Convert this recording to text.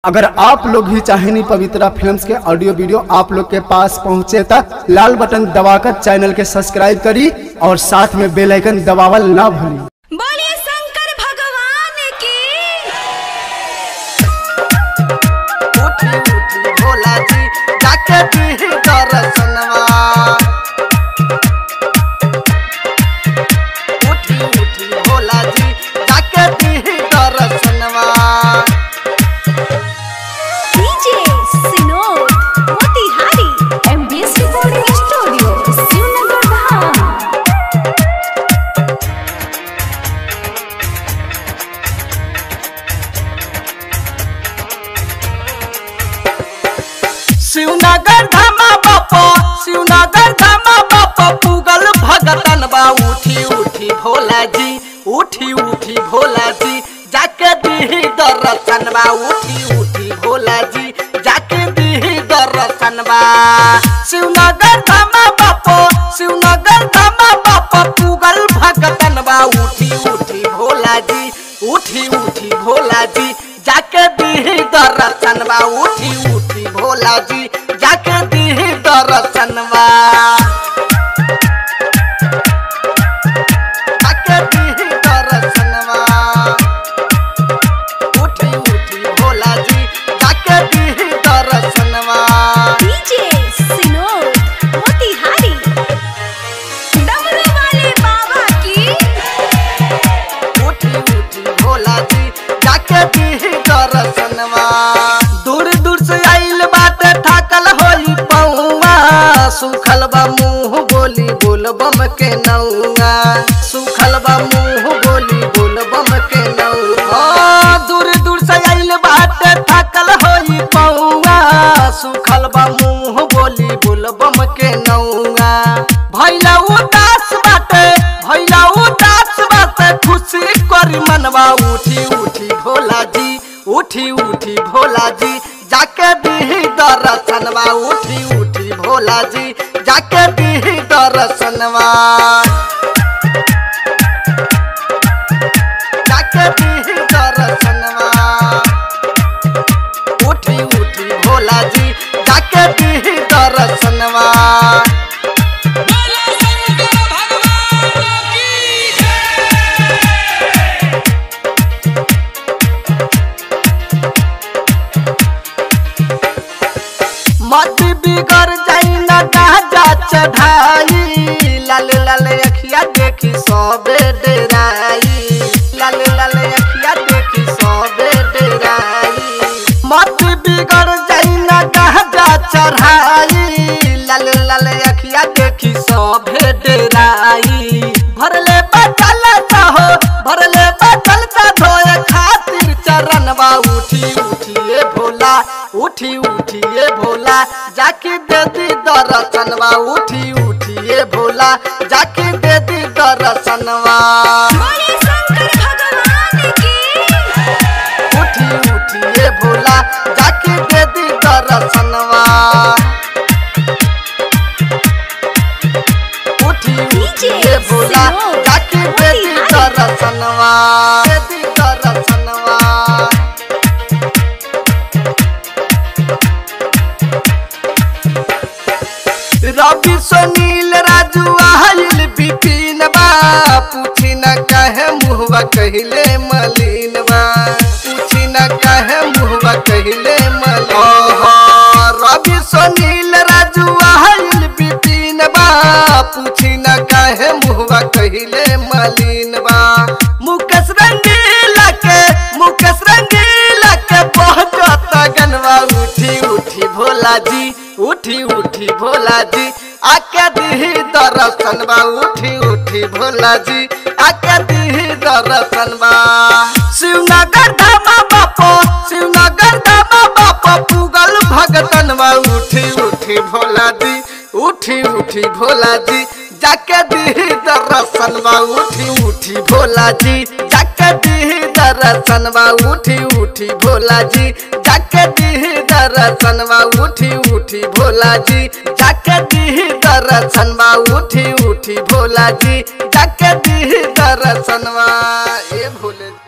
अगर आप लोग भी चाहेनी पवित्रा फिल्म्स के ऑडियो वीडियो आप लोग के पास पहुंचे तक लाल बटन दबाकर चैनल के सब्सक्राइब करी और साथ में बेल आइकन दबावल ना भूली बोलिए शंकर भगवान की उठी उठी भोला जी जाके दी दर्शनवा उठी उठी भोला जी जाके दी दर्शनवा DJ Sinod Motihari MBS recording studio Shivnagar Dham Shivnagar धामा बापा शिवनगर धामा बापा पुगल भगतन बा उठी उठी भोला जी उठी उठी भोला जी जाके दी दर्शन बा उठी उठी भोला जी जाके दी दर्शन बा शिवनगर धामा बापा शिवनगर धामा बापा पुगल भगतन बा उठी उठी भोला जी उठी उठी भोला जी जाके दी दर्शन बा उठी उठी भोला जी जाके दी दर्शन बा जाके दी दर्शन बा उठी उठी भोला जी जाके दी दर्शन बा डीजे सिनोद मोतिहारी डमरू वाले बाबा की उठी उठी भोला जी जाके दी दर्शनवा दूर दूर से आइल बाटे थाकल होई पौवा सुखल बा मुंह बोली बोल बम के नौआ सुखल बा मुंह बोली बोल बम के नौआ दूर दूर से आइल बाटे थाकल होई पौवा सुखल बा मुंह बोली बोल बम के नौआ भैला उदास बाटे भैला उदास बाटे खुशी करी मनवा उठी उठी भोला जी उठी उठी भोला जी जाके दी दर्शनवा उठी उठी भोला जी जाके दी दर्शनवा जाके दी दर्शनवा उठी उठी भोला जी जाके दी दर्शनवा मत बिगड़ जाई न गाजा चढ़ाई लाल लाल अखिया देखी सबे डेराई लाल लाल अखिया देखी सबे डेराई मत बिगड़ जाई न गाजा चढ़ाई लाल लाल अखिया देखी सबे डेराई भरले बचल चाहो भरले बचल सा धोए खातिर चरणवा उठी उठिए भोला उठी उठिए भोला जाके दे दी दर्शनवा उठी उठिए भोला जाके दे दी दर्शनवा बोलिए शंकर भगवान की उठी उठिए भोला जाके दे दी दर्शनवा उठी उठिए भोला जाके दे दी दर्शनवा दे दी दर्शनवा रवि सुनील राजू आयल बिपिन बा पूछी न कहे मुहवा कहले मलिन बा पूछी न कहे मुहवा कहले मलिन ओहो रवि सुनील राजू आयल बिपिन बा पूछी न कहे मुहवा कहले मलिन बा मुकेश रंगीला के मुकेश रंगीला के पहुंचत गनवा उठी उठी भोला जी उठी उठी भोला जी आके दी दर्शन बा उठी उठी भोला जी आके दी दर्शन बा शिवनगर धामा बापो शिवनगर धामा बापो पुगल भगतन बा उठी उठी भोला जी उठी उठी भोला जी जाके दी दर्शन बा उठी उठी भोला जी जाके दी दर्शन बा उठी उठी भोला जी जाके दी दर्शन बा उठी उठी भोला जी जाके दी दर्शन बा उठी उठी भोला जी जाके दी दर्शन बा ए भोले